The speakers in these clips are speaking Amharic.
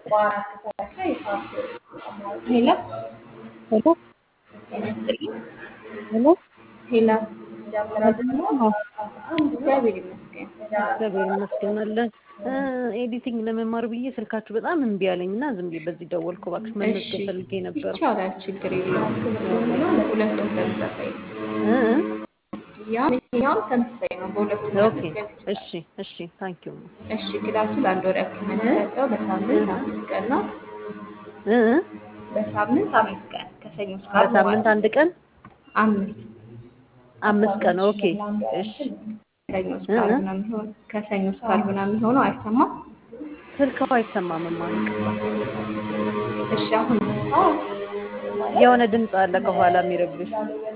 ሄሎ ሄሎ ጤና ይስጥልኝ። ሄሎ ሄሎ አዎ፣ እግዚአብሔር ይመስገን። እግዚአብሔር ይመስገን አለ። ኤዲቲንግ ለመማር ብዬ ስልካችሁ በጣም እምቢ አለኝ እና ዝም ብዬ በዚህ ደወልኩ። እባክሽ እሺ መመዝገብ ፈልጌ ነበር። ይቻላል፣ ችግር የለውም። ሁለቱም ተመሳሳይ ነው። እ እ ያም ይሄኛውም ተመሳሳይ ነው። በሁለቱም ኦኬ መመዝገብ ይችላል። እሺ እሺ ታንኪዩ እሺ ክላሱ ለአንድ ወር ያክል ነው የሚሰጠው። በሳምንት አምስት ቀን ነው። እ እ በሳምንት አምስት ቀን ከሰኞ እስከ ዓርብ በሳምንት ማለት ነው። አንድ ቀን አምስት አምስት ቀን ኦኬ እሺ ከሰኞ እስከ እ እ ዓርብ ነው የሚሆነው። ከሰኞ እስከ ዓርብ ነው የሚሆነው። አይሰማም? ስልክው አይሰማም ማንቅ እሺ አሁን የሆነ ድምፅ አለ ከኋላ የሚረብሽ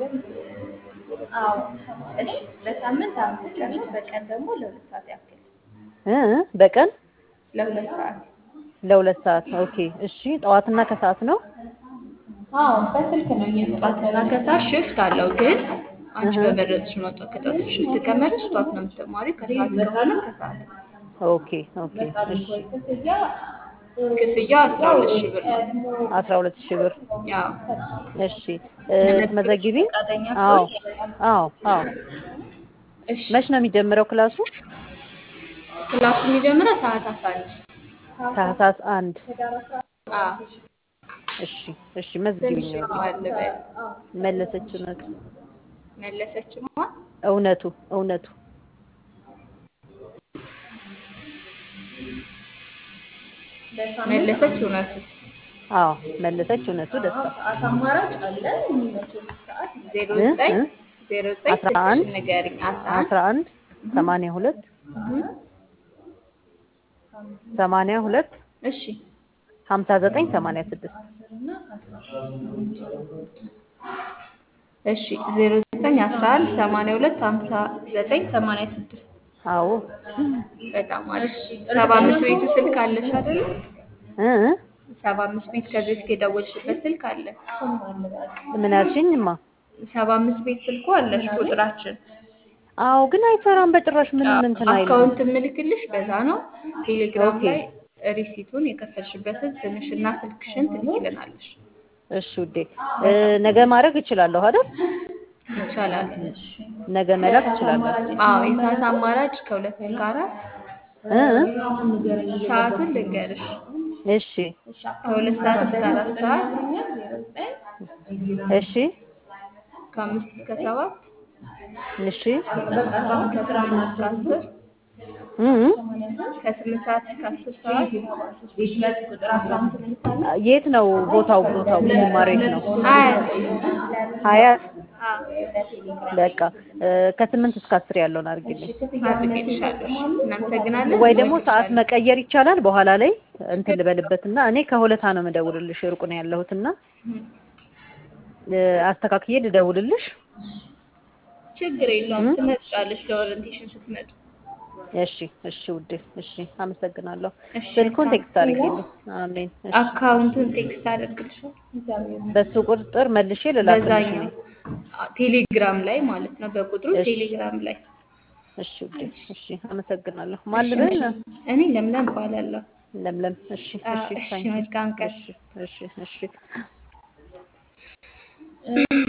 አዎ እሺ በሳምንት አምስት ቀን ነው። በቀን ደግሞ ለሁለት ሰዓት ያክል እ እ በቀን ለሁለት ሰዓት ለሁለት ሰዓት ኦኬ እሺ ጠዋትና ከሰዓት ነው አዎ በስልክ ነው ጠዋትና ከሰዓት ሽፍት አለው። ግን አንቺ በመረጥሽ ነው። ከጠዋት ሽፍት ከመረጥሽ ጠዋት ነው የምትማሪው። ከሰዓት ከሆነ ከሰዓት ኦኬ ኦኬ እሺ ክፍያ አስራ ሁለት ሺህ ብር ነው። አስራ ሁለት ሺህ ብር ያው እሺ እ ትመዘግቢ ፈቃደኛ አዎ ከሆንሽ አዎ አዎ እሺ መች ነው የሚጀምረው ክላሱ ክላሱ የሚጀምረው ሰዓት አስራ አንድ ታህሳስ አንድ አዎ እሺ እሺ መዝግቢኝ ትንሽ ወዲህ ማዋል በል መለሰች እውነቱ መለሰችማ እውነቱ እውነቱ መለሰች እውነቱ አዎ መለሰች እውነቱ ደስታ አማራጭ አለ የሚመችሽ ሰዓት ዜሮ እ ዘጠኝ እ ዜሮ ዘጠኝ አስራ አንድ ስልክሽን ንገሪኝ አስራ አንድ አስራ አንድ ሰማንያ ሁለት ሰማንያ ሁለት እሺ ሀምሳ ዘጠኝ ሰማንያ ስድስት እሺ ዜሮ ዘጠኝ አስራ አንድ ሰማንያ ሁለት ሀምሳ ዘጠኝ ሰማንያ ስድስት አዎ በጣም አሪፍ ሰባ አምስት ቤቱ ስልክ አለሽ አይደል እ እ ሰባ አምስት ቤት ከዚህ እስከ የደወልሽበት ስልክ አለ ምን አልሽኝማ ሰባ አምስት ቤት ስልኩ አለሽ ቁጥራችን አዎ ግን አይሰራም በጭራሽ ምንም እንትን አይልም አካውንት ምልክልሽ በዛ ነው ቴሌግራም ኦኬ ላይ ሪሲቱን የከፈልሽበትን ስምሽና ስልክሽን ትልኪልናለሽ እሺ ውዴ እ ነገ ማድረግ እችላለሁ አይደል ይቻላል ነገ መላክ እችላለሁ አዎ የሰዓት አማራጭ ከሁለት እስከ አራት እ እ ሰዓቱን ልንገርሽ እሺ ከሁለት ሰዓት እስከ አራት ሰዓት እሺ ከአምስት እስከ ሰባት እሺ ከስምንት እስከ አስር እ እ ከስምንት ሰዓት እስከ አስር ሰዓት የት ነው ቦታው ቦታው የምንማረው የት ነው አያት ሀያት አዎ በቃ እ ከስምንት እስከ አስር ያለውን አድርግልኝ አድርጌልሻለሁ እናመሰግናለን ወይ ደግሞ ሰዓት መቀየር ይቻላል በኋላ ላይ እንትን ልበልበትና እኔ ከሁለታ ነው የምደውልልሽ ሩቅ ነው ያለሁትና እ አስተካክዬ ልደውልልሽ ችግር የለውም ትመጫለሽ ለኦሪንቴሽን ስትመጡ እሺ እሺ ውዴ እሺ አመሰግናለሁ እሺ ስልኩን ቴክስት አድርጊልኝ አሜን እሺ አካውንቱን ቴክስት አደርግልሻለሁ በሱ ቁጥር መልሼ ልላክልሽ በዛኛው ቴሌግራም ላይ ማለት ነው በቁጥሩ እሺ። ቴሌግራም ላይ እሺ ውዴ እሺ አመሰግናለሁ ማን ልበል እኔ ለምለም እባላለሁ ለምለም እሺ አዎ፣ እሺ እሺ ታንኪ መልካም ቀን እሺ እሺ እሺ